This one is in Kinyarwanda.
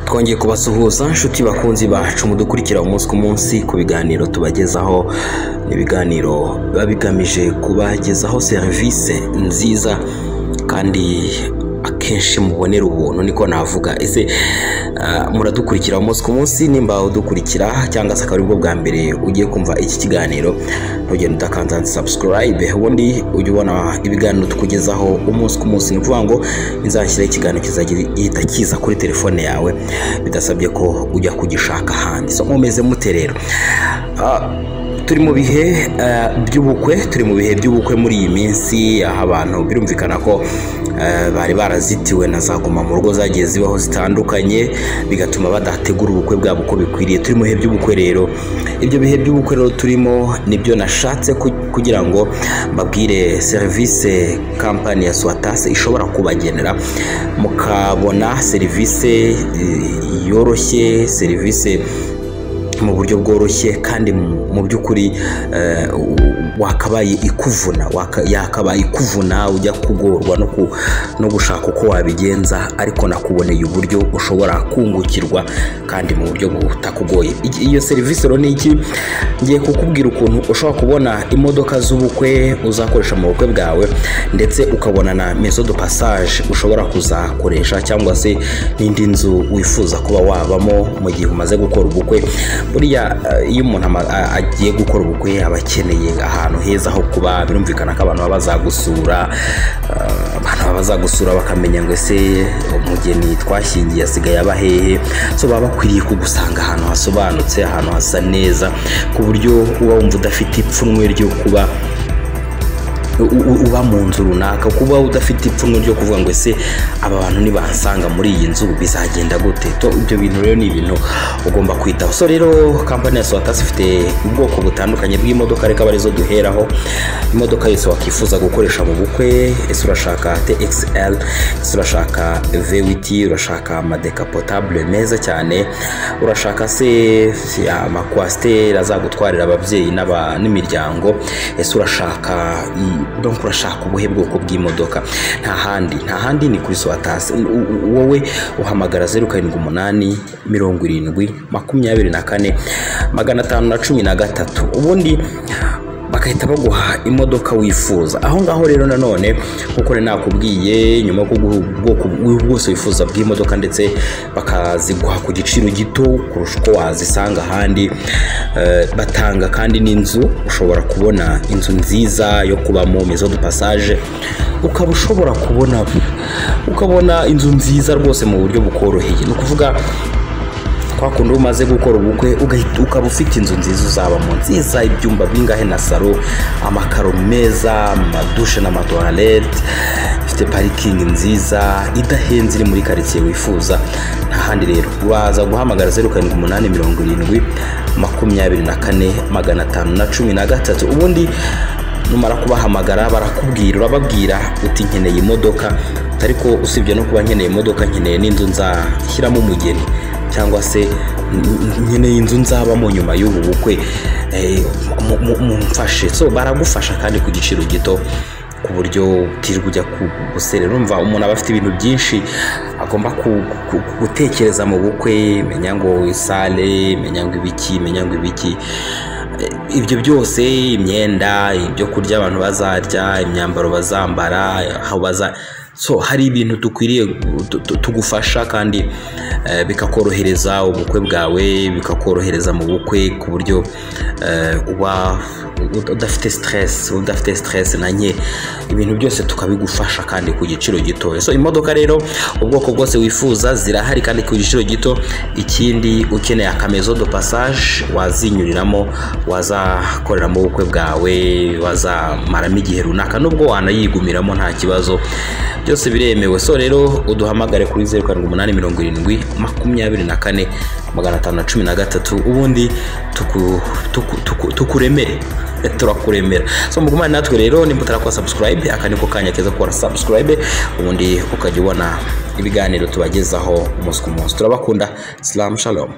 twongeye kubasuhuza nshuti bakunzi bacu mudukurikira umunsi ku munsi ku biganiro tubagezaho ni ibiganiro biba bigamije kubagezaho serivisi nziza kandi akenshi mubonera ubuntu niko navuga ese ah, muradukurikira umunsi ku munsi nimba udukurikira cyangwa se akaba aribwo bwa mbere ugiye kumva iki kiganiro ntugende udakanza sabusikarayibe ubundi ujya ubona ibiganiro tukugezaho umunsi ku munsi ni ukuvuga ngo inzashyiraho ikiganiro kizajya gihita kiza kuri telefone yawe bidasabye ko ujya kugishaka ahandi so nkomeze mute rero Ah, turi mu bihe eh, by'ubukwe turi mu bihe by'ubukwe muri iyi minsi aho abantu birumvikana ko eh, bari barazitiwe na za guma mu rugo zagiye zibaho zitandukanye bigatuma badategura ubukwe bwabo uko bikwiriye turi mu bihe by'ubukwe rero ibyo bihe by'ubukwe rero turimo nibyo nashatse ku- kugira ngo mbabwire serivisi kampani ya swatasi ishobora kubagenera mukabona serivisi eh, yoroshye serivisi mu buryo bworoshye kandi mu mu by'ukuri eh, u- wakabaye ikuvuna waka- yakabaye ikuvuna ujya kugorwa no ku- no gushaka uko wabigenza ariko nakuboneye uburyo ushobora kungukirwa kandi mu buryo butakugoye Iki- iyo serivisi rero ni iki ngiye kukubwira ukuntu ushobora kubona imodoka z'ubukwe uzakoresha mu bukwe bwawe ndetse ukabona na mezo de passage ushobora kuzakoresha cyangwa se n'indi nzu wifuza kuba wabamo mu gihe umaze gukora ubukwe buriya eh, iyo umuntu ama- a- agiye gukora ubukwe aba akeneye ahantu heza ho kuba birumvikana ko abantu baba bazagusura eh, abantu baba bazagusura bakamenya ngo ese umugeni twashyingiye asigaye aba hehe so baba bakwiriye kugusanga ahantu hasobanutse ahantu hasa neza ku buryo uba wumva udafite ipfunwe ryo kuba u- u- uba mu nzu runaka kuba udafite ipfunwe ryo kuvuga ngo ese aba bantu nibansanga muri iyi nzu bizagenda gute to ibyo bintu rero ni ibintu ugomba kwitaho so rero kampani ya swatasi ifite ubwoko butandukanye bw'imodoka reka arizo duheraho imodoka yose wakwifuza gukoresha mu bukwe ese urashaka txl ese urashaka v8 urashaka amadeka potable meza cyane urashaka se si- amakwasiteri azagutwarira ababyeyi n'aba- n'imiryango ese urashaka i- donc urashaka ubuhe bwoko bw'imodoka nta handi nta handi ni kuri swatasi U- u- wowe uhamagara zeru karindwi umunani mirongo irindwi makumyabiri na kane magana atanu na cumi na gatatu ubundi bagahita baguha imodoka wifuza aho ngaho rero nanone nk'uko nari nakubwiye nyuma yo kuguha ubwoko bw- bwose wifuza bw'imodoka ndetse bakaziguha ku giciro gito kurusha uko wazisanga ahandi Eh, batanga kandi n'inzu ushobora kubona inzu nziza yo kubamo mezo de passage ukaba ushobora kubona ukabona inzu nziza rwose mu buryo bukoroheye ni ukuvuga kwa kundi iyo umaze gukora ubukwe ugahita ukaba ufite inzu nziza uzabamo nziza ibyumba bingahe na salo amakaro meza amadushe n'amatuwarete ifite parikingi nziza idahenze iri muri karitsiye wifuza nta handi rero waza guhamagara zeru karindwi umunani mirongo irindwi makumyabiri na kane magana atanu na cumi na gatatu ubundi numara kubahamagara barakubwira urababwira uti nkeneye imodoka ariko usibye no kuba nkeneye imodoka nkeneye n'inzu nzashyiramo umugeni cyangwa se n- n- nkeneye inzu nzabamo nyuma y'ubu bukwe Eh, mu- mu- mumfashe so baragufasha kandi ku giciro gito ku buryo utirirwa ujya guserera urumva umuntu aba afite ibintu byinshi agomba ku- ku- gutekereza mu bukwe menya ngo isale menya ngo ibiki menya ngo ibiki Eh, ibyo byose imyenda ibyo kurya abantu bazarya imyambaro bazambara aho baza so hari ibintu dukwiriye gu- tu- tu- tugufasha kandi eh, bikakorohereza ubukwe bwawe bikakorohereza mu bukwe ku buryo eh, uba ud- udafite stress udafite stress na nke ibintu byose tukabigufasha kandi ku giciro gitoya so imodoka rero ubwoko bwose wifuza zirahari kandi ku giciro gito ikindi ukeneye akamezo do passage wazinyuriramo wazakoreramo ubukwe bwawe wazamaramo igihe runaka nubwo wanayigumiramo nta kibazo byose biremewe so rero uduhamagare kuri zeru karindwi umunani mirongo irindwi makumyabiri na kane magana atanu na cumi na gatatu ubundi tuku- tuku- tuku- tukuremere turakuremera so mugumane natwe rero nimba utarakora subscribe aka niko kanya keza gukora subscribe ubundi ukajya ubona ibiganiro tubagezaho umunsi ku munsi turabakunda salamu shalom